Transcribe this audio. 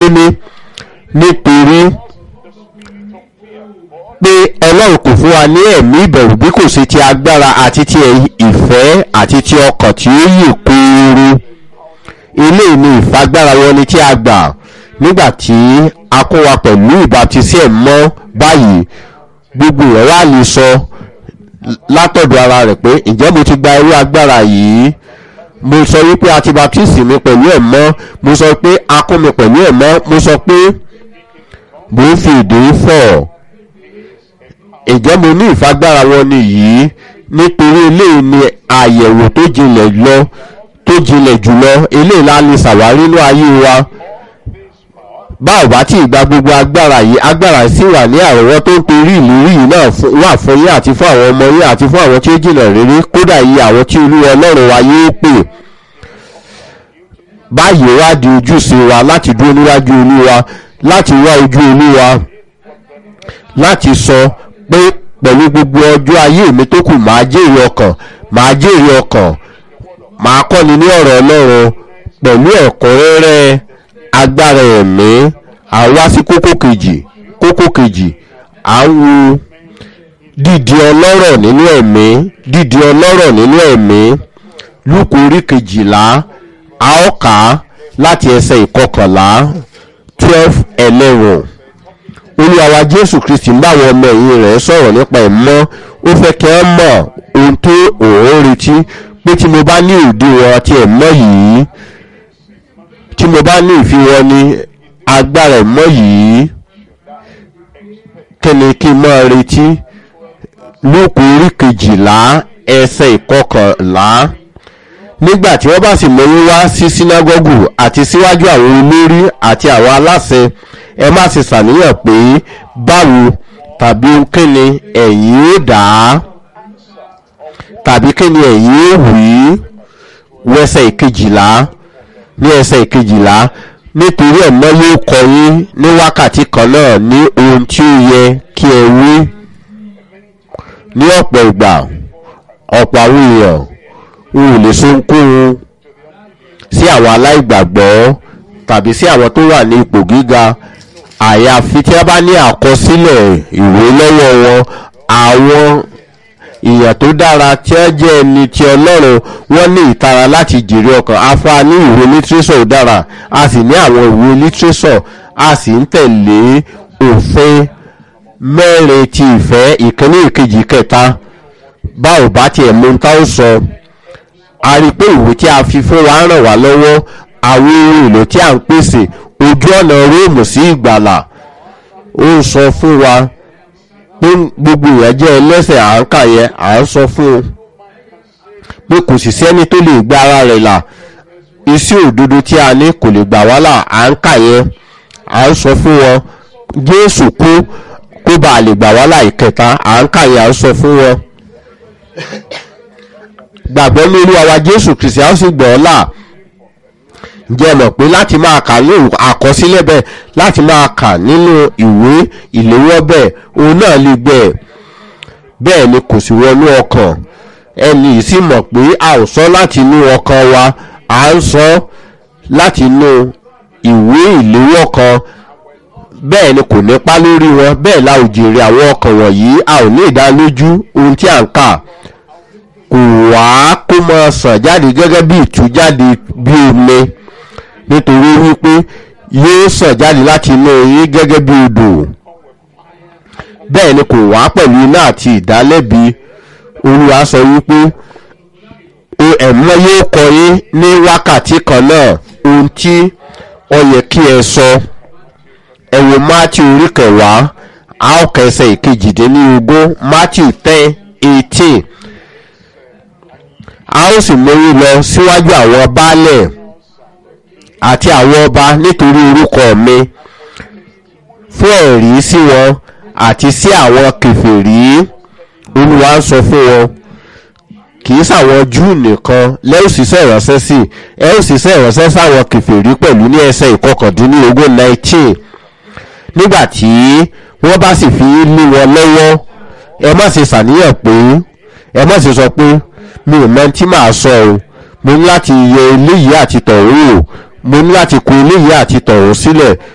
ní nítorí pé ọlọ́run kò fún wa ní ẹ̀mí ìbẹ̀rù bí kò sí ti agbára àti ti ìfẹ́ àti ti ọkàn tí ó yè kúrú eléyìí ni ìfagbára wọn ni tí a gbà nígbà tí a kó wa pẹ̀lú ìbátisí ẹ̀ mọ́ báyìí gbogbo rẹ̀ wá lè sọ látọ̀dọ̀ ara rẹ̀ pé ǹjẹ́ mo ti gba irú agbára yìí mo sọ wípé a ti baptisi mi pẹ̀lú ẹ̀ mọ́ mo sọ pé a kún mi pẹ̀lú ẹ̀ mọ́ mo sọ pé mo ń fi ìdè fọ̀ ǹjẹ́ mo ní ìfagbára wọn ni yìí nítorí eléyìí ni àyẹ̀wò tó jinlẹ̀ lọ tó jinlẹ̀ jùlọ eléyìí la lè ṣàwárí ní ayé wa bá ò bá tí ì gba gbogbo agbára yìí agbára sì wà ní àrọ́wọ́ tó ń torí ìlérí yìí náà wà fún yín àti fún àwọn ọmọ yín àti fún àwọn tí ó jìnà rere kódà yìí àwọn tí olúwa ọlọ́run wa yóò pè báyìí wá di ojúṣe wa láti dúró níwájú olúwa láti wá ojú olúwa láti sọ pé pẹ̀lú gbogbo ọjọ́ ayé mi tó kù máa jèrè ọkàn máa jèrè ọkàn máa kọ́ni ní ọ̀rọ̀ ọlọ́run pẹ̀lú ẹ̀kúnrẹ́rẹ́ agbára ẹ̀mí àwa sí kókó kejì kókó kejì à ń wo dídi ọlọ́rọ̀ nínú ẹ̀mí dídi ọlọ́rọ̀ nínú ẹ̀mí lúkù orí kejìlá a ó kà á láti ẹsẹ̀ ìkọkànlá twelve eleven olúwa jésù kristi ń báwọn ọmọ ẹ̀yìn rẹ̀ sọ̀rọ̀ nípa ẹ̀mọ́ ó fẹ́ kí wọ́n mọ̀ ohun tó òun retí pé tí mo bá ní òdiwọ̀n àti ẹ̀mọ́ yìí tí mo bá ní ìfiwọ́ ní agbára ẹ̀mọ́ yìí kí ni kí n máa retí lóko orí kejìlá ẹsẹ̀ ìkọkànlá nígbà tí wọ́n bá sì mọ́yún wá sí sínágọ́gù àti síwájú àwọn olórí àti àwọn aláṣẹ ẹ má ṣe ṣàníyàn pé báwo tàbí kíni ẹ̀yin ó dà á tàbí kíni ẹ̀yin ó wí wẹ́sẹ̀ ìkejìlá ní ẹsẹ̀ ìkejìlá nítorí ẹ̀mọ́ yóò kọ yín ní wákàtí kan náà ní ohun tí ó yẹ kí ẹ wí ní ọ̀pọ̀ ìgbà ọ̀pọ̀ àwọn èèyàn ń lè sóńkóhun sí àwọn aláìgbàgbọ́ tàbí sí àwọn tó wà ní ipò gíga àyàfi tí wọ́n bá ní àkọsílẹ̀ ìwé lọ́wọ́ wọn àwọn èèyàn tó dára tí wọ́n jẹ́ ẹni tí ọlọ́run wọ́n ní ìtara láti jèrè ọkàn afa ní ìwé lítírésọ̀ dára a sì ní àwọn ìwé lítírésọ̀ a sì ń tẹ̀lé òfin mẹ́rin ti ìfẹ́ ìkíní ìkejì kẹta bá ò bá tiẹ̀ mú ta ó sọ a rí i pé ìwé tí a fi fún wa ràn wá lọ́wọ́ àwọn ohun èlò tí a ń pèsè ojú ọ̀nà róòmù sí ìgbàlà ó ń sọ fún wa pé gbogbo èèyàn jẹ́ ẹlẹ́sẹ̀ à ń kà yẹn à ń sọ fún un pé kò sì sẹ́ni tó lè gba ara rẹ̀ là iṣẹ́ òdodo tí a ní kò lè gbà wá là à ń kà yẹn à ń sọ fún wọn jésù kú kó bá a lè gbà wá là ìkẹta à ń kà yẹn à ń sọ fún wọn gbàgbọ́ ní olúwa wa jésù kristi a ó sì gbọ́ ọ́ là ǹjẹ́ mọ̀ pé láti máa kà ní àkọsílẹ̀ bẹ́ẹ̀ láti máa kà nínú ìwé ìléwọ́ bẹ́ẹ̀ òun náà lè gbẹ̀ bẹ́ẹ̀ ni kò sì wọnú ọkàn ẹni yìí sì mọ̀ pé a ò sọ láti inú ọkàn wa à ń sọ láti inú ìwé ìléwọ́ kan bẹ́ẹ̀ ni kò nípa lórí wọn bẹ́ẹ̀ la ò jèrè àwọn ọkàn wọ̀nyí a ò ní ìdánilójú ohun tí à ń kà kò wá kó máa sàn jáde gẹ́gẹ́ bí ìtújáde bí omi nítorí wípé yóò sàn jáde láti inú yín gẹ́gẹ́ bí odò bẹ́ẹ̀ ni kò wá pẹ̀lú iná àti ìdálẹ́bi olúwa sọ wípé ẹ̀mọ́ yóò kọ yín ní wákàtí kan náà ohun tí ó yẹ kí ẹ sọ ẹ wo matthew orí kẹwàá a ó kẹsẹ̀ ìkejìdínlógún matthew ten eighteen a ó sì mórí lọ síwájú àwọn baálẹ̀ àti àwọn ọba nítorí orúkọ mi fún ẹ̀rí sí wọn àti sí àwọn kẹfìrí olúwa ń sọ fún wọn kì í sàwọn júù nìkan lẹ́yìn òṣìṣẹ́ ìránṣẹ́ sí ẹ òṣìṣẹ́ ìránṣẹ́ sáwọn kẹfìrí pẹ̀lú ní ẹsẹ̀ ìkọkàndínlógún nineteen nígbà tí wọ́n bá sì fi lé wọn lọ́wọ́ ẹ má ṣe ṣàníyàn pé ẹ má ṣe sọ pé mi ò mọ tí màá sọ o mo ní láti yẹ eléyìí àti tọ̀hún o mo ní láti kó eléyìí àti tọ̀hún sílẹ̀